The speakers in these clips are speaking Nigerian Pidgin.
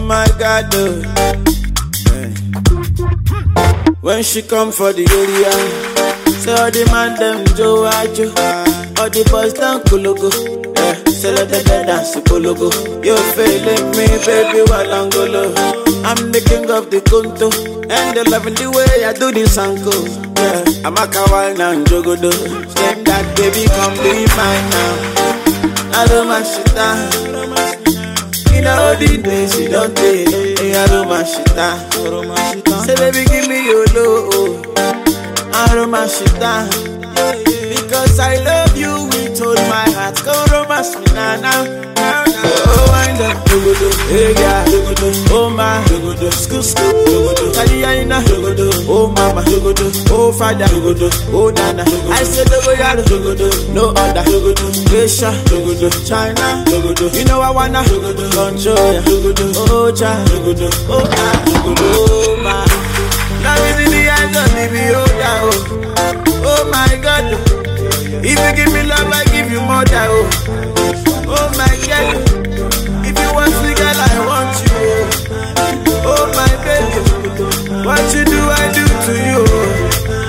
my God, oh. Eh. When she come for the area, say all the man them Joe Ajo, all the boys down Kulugu. Yeah, say let the dead dance Kulugu. You feeling me, baby, while I'm golo. I'm the king of the Kunto, and they loving the way I do this uncle. Yeah, I'm a kawal now, Jogodo. Same that baby, come be mine now. I don't mind shit down. In all the days you don't take, hey, I don't mind shit down. Say baby, give me your love. I don't mind shit down. Because I love you with all my heart. Go romance me now, now, now, now. Oh, wind up, dogodo, hey yeah, dogodo, oh my, dogodo, skoo skoo, dogodo, kaliyaina, dogodo, oh mama, dogodo, oh father, dogodo, oh nana. I say dogoyaro, dogodo, no other, dogodo, Asia, dogodo, China, dogodo. You know I wanna, dogodo, control ya, dogodo, oh cha, dogodo, oh ah, dogodo, oh my. Now is in the hands of the beholder, oh, oh my God. oh. If you give me love, I give you more than oh. Oh my God. If you want me, girl, I want you. Oh, oh my baby. What you do, I do to you.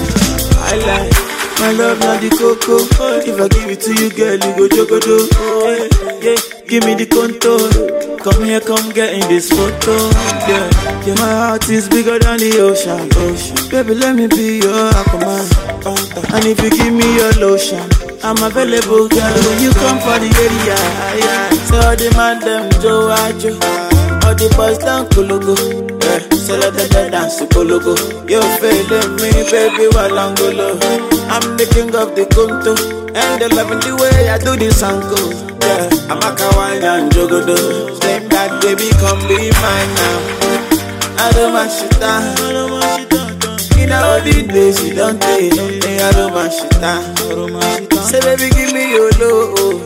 I like my love, not the cocoa. If I give it to you, girl, you go jogodo. Oh, yeah, yeah. Give me the contour. Come here, come get in this photo. Yeah, yeah. My heart is bigger than the ocean. ocean. Baby, let me be your aquaman. And if you give me your lotion, I'm available, girl. When you come for the area, yeah. So all the man them Joe Ajo, all the boys down Kulugu. Yeah, so let the dead dance to Kulugu. You feeling me, baby, while I'm golo. I'm the king of the Kunto, and they loving the way I do this uncle. Yeah, I'm a kawaii and jogodo. Same that baby, come be mine now. I don't mind shit down. In all the days you don't take, hey, I don't mind shit down. Say baby, give me your love.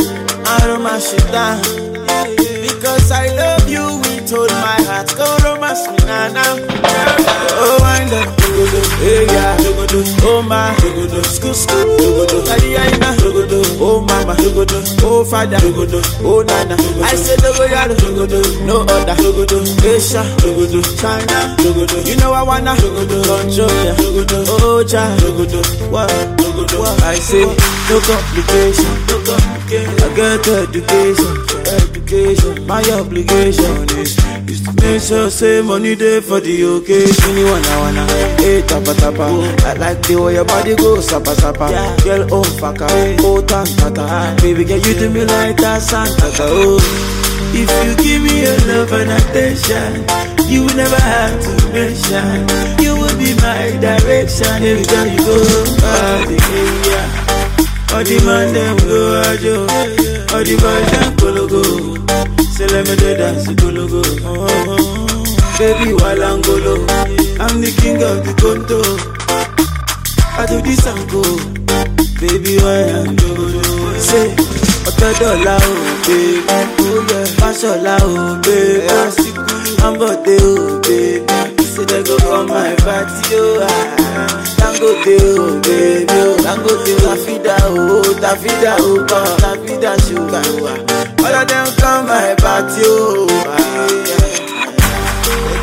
I don't mind shit down. Because I love you with all my heart. Go romance me now, now. Oh, wind up, dogodo, hey yeah, dogodo, oh my, dogodo, skoo skoo, dogodo, kaliyaina, dogodo, oh mama, dogodo, oh father, dogodo, oh nana. I say dogoyaro, dogodo, no other, dogodo, Asia, dogodo, China, dogodo. You know I wanna, dogodo, control ya, dogodo, oh cha, dogodo, what, dogodo, what. I say no complication, no complication. I get education, education. My obligation is is to make sure say money day for the occasion. You wanna wanna, hey tapa tapa. I like the way your body goes sapa sapa. Girl oh faka, oh tan tata. Baby girl you do me like that Santa oh. If you give me your love and attention, you will never have to mention. You will be my direction every time you go. Ah, yeah. All the man them go ajo, all the boys them kologo. Say let me do dance kologo. Oh, baby walangolo, I'm the king of the conto. I do this and go, baby walangolo. Say, ọ̀tọ̀ dọ̀la o, baby. Fáṣọlá o, baby. Ambode o, baby. Say they go come my party o. ah. Dangote o, baby o. Dangote o, Tafida o, Tafida o, come. Tafida sugar o. ah. All of them come my party o. ah.